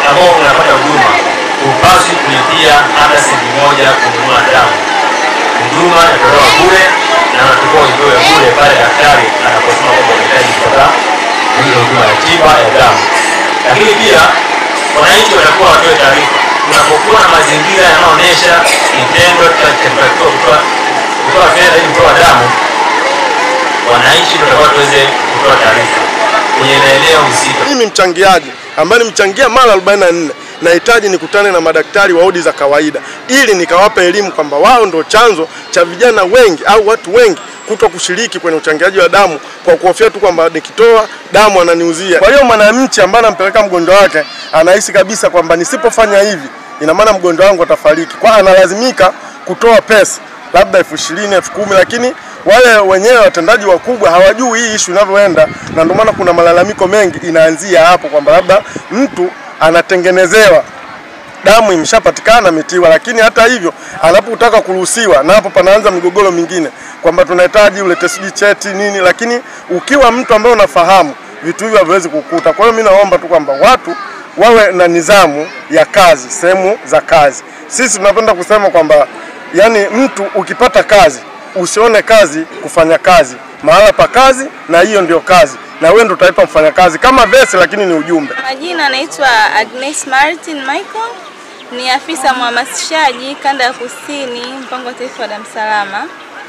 ambao unapata huduma hupaswi kulipia hata senti moja kununua damu. Huduma inatolewa bure na unatakiwa uipewe bure pale daktari anaposema kwamba unahitaji kupata hiyo huduma ya tiba ya damu. Lakini pia wananchi watakuwa watoe taarifa unapokuwa na mazingira yanayoonyesha kitendo cha kutakiwa kutoa kutoa fedha ili kutoa damu, wananchi tutakuwa tuweze kutoa taarifa kwenye maeneo husika. Mimi mchangiaji ambaye nimchangia mara 44 nahitaji nikutane na madaktari wa odi za kawaida ili nikawapa elimu kwamba wao ndo chanzo cha vijana wengi au watu wengi kuto kushiriki kwenye uchangiaji wa damu kwa kuhofia tu kwamba nikitoa damu ananiuzia. Kwa hiyo mwananchi ambaye anampeleka mgonjwa wake anahisi kabisa kwamba nisipofanya hivi ina maana mgonjwa wangu atafariki, kwa analazimika kutoa pesa labda elfu ishirini elfu kumi lakini wale wenyewe watendaji wakubwa hawajui hii ishu inavyoenda, na ndio maana kuna malalamiko mengi inaanzia hapo kwamba labda mtu anatengenezewa damu imeshapatikana ametiwa, lakini hata hivyo anapotaka kuruhusiwa, na hapo panaanza migogoro mingine kwamba tunahitaji ulete sijui cheti nini, lakini ukiwa mtu ambaye unafahamu vitu hivyo haviwezi kukuta. Kwa hiyo mimi naomba tu kwamba watu wawe na nidhamu ya kazi sehemu za kazi. Sisi tunapenda kusema kwamba yani, mtu ukipata kazi usione kazi kufanya kazi mahala pa kazi, na hiyo ndio kazi, na wewe ndio utaipa mfanyakazi kama vesi, lakini ni ujumbe. Majina anaitwa Agnes Martin Michael, ni afisa mhamasishaji kanda ya kusini, mpango wa taifa wa damu salama.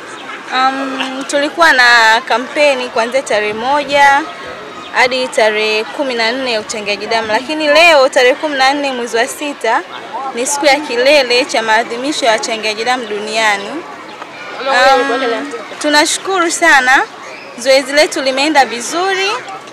Um, tulikuwa na kampeni kuanzia tarehe moja hadi tarehe kumi na nne ya uchangiaji damu, lakini leo tarehe kumi na nne mwezi wa sita ni siku ya kilele cha maadhimisho ya wachangiaji damu duniani. Um, tunashukuru sana, zoezi letu limeenda vizuri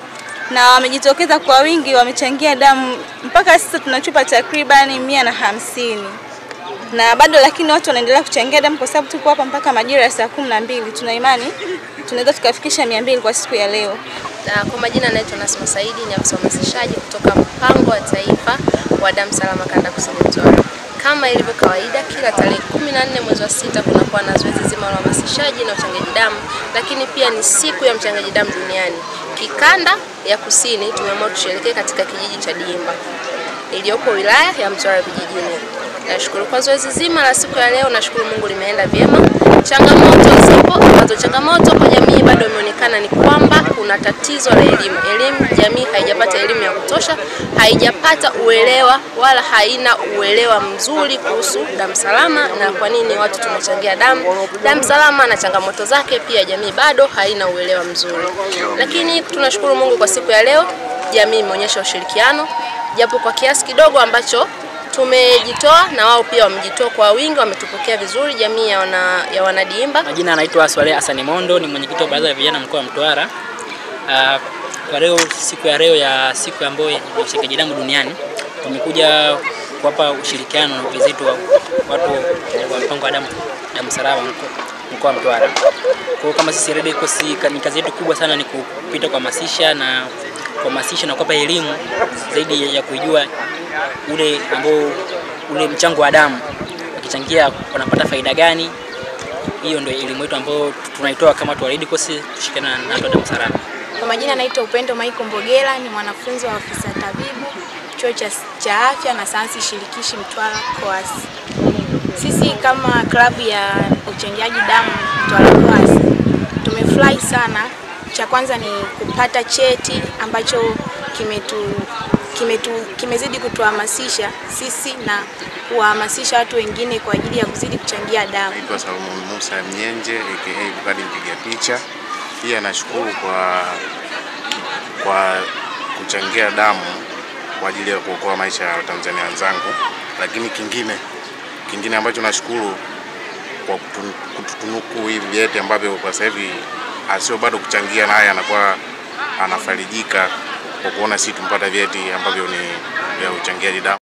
na wamejitokeza kwa wingi, wamechangia damu. Mpaka sasa tuna chupa takribani mia na hamsini na bado, lakini watu wanaendelea kuchangia damu kwa sababu tupo hapa mpaka majira ya saa kumi na mbili. Tuna imani tunaweza tukafikisha mia mbili kwa siku ya leo. Na kwa majina naitwa Nasma Saidi, ni afisa uhamasishaji kutoka mpango wa taifa wa damu salama kanda kusini Mtwara. Kama ilivyo kawaida, kila tarehe kumi na nne mwezi wa sita kunakuwa na zoezi zima la uhamasishaji na uchangiaji damu, lakini pia ni siku ya mchangaji damu duniani. Kikanda ya kusini tumeamua tusherekee katika kijiji cha Diimba iliyopo wilaya ya Mtwara vijijini. Nashukuru kwa zoezi zima la siku ya leo, nashukuru Mungu limeenda vyema. Changamoto zipo ambazo changamoto kwa jamii bado imeonekana ni kwamba kuna tatizo la elimu. Elimu, jamii haijapata elimu ya kutosha, haijapata uelewa wala haina uelewa mzuri kuhusu damu salama na kwa nini watu tunachangia damu. Damu salama na changamoto zake, pia jamii bado haina uelewa mzuri, lakini tunashukuru Mungu kwa siku ya leo, jamii imeonyesha ushirikiano japo kwa kiasi kidogo ambacho tumejitoa na wao pia wamejitoa kwa wingi, wametupokea vizuri jamii ya, wana, ya wanadiimba. Majina anaitwa Swaleh Hassan Mondo, ni mwenyekiti wa baraza la vijana mkoa wa Mtwara. Uh, kwa leo siku ya leo ya siku ambayo ya uchangiaji damu duniani tumekuja kuwapa ushirikiano na wenzetu wa watu wa mpango wa damu damu salama mkoa wa Mtwara. Kwa hiyo kama sisi Red Cross ni kazi yetu kubwa sana ni kupita kuhamasisha na kuhamasisha na kuwapa elimu zaidi ya kuijua ule ambao ule mchango wa damu wakichangia wanapata faida gani. Hiyo ndio elimu yetu ambayo tunaitoa kama watu wa Red Cross tushirikiana na watu wa damu salama. Kwa majina naitwa Upendo Michael Mbogela, ni mwanafunzi wa afisa tabibu chuo cha, cha afya na sayansi shirikishi Mtwara KOAS. Sisi kama klabu ya uchangiaji damu Mtwara KOAS tumefurahi sana. Cha kwanza ni kupata cheti ambacho kimetu, kimetu, kimezidi kutuhamasisha sisi na kuwahamasisha watu wengine kwa ajili ya kuzidi kuchangia damu. Naitwa Salomon Musa Mnyenje aka Bukadi mpiga picha. Pia nashukuru kwa kwa kuchangia damu kwa ajili ya kuokoa maisha ya Watanzania wenzangu, lakini kingine kingine ambacho nashukuru kwa kututunuku hivi vyeti ambavyo kwa sasa hivi asio bado kuchangia naye anakuwa anafarijika kwa kuona sisi tumpata vyeti ambavyo ni vya uchangiaji damu.